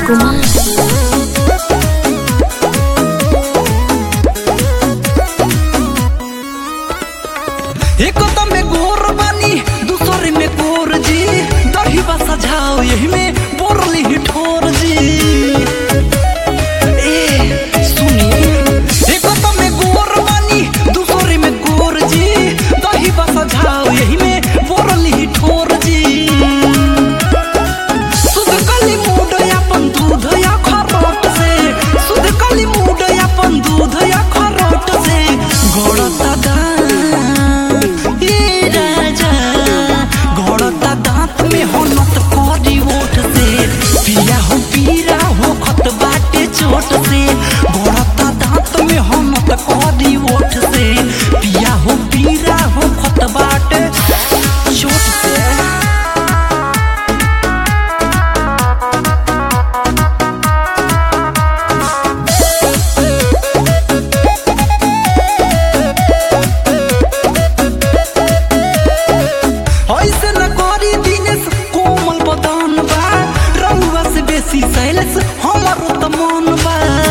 कुमार एक तो में गोर बानी दूसरे में गोर जी दही बसा जाओ यही में बोरली ही ठोर जी ए सुनिए एक तो में गोर बानी दूसरे में गोर जी दही बसा जाओ यही में बोरली ही ठोर जी सुध कली मूड अपन दूध या खरोट से सुध कली मूड अपन दूध या खरोट से गड़ता दांत ये राजा गड़ता दांत में हो नत करी ओठ से पिया हो पीरा हो खत बाटे चोट से गड़ता दांत में हो नत करी ओठ से पिया हो पीरा हो खत बाटे चोट से ऐसे न करी दिनेश कोमल बदन बा रउआ से बेसी सैलेस हमरो त मन बा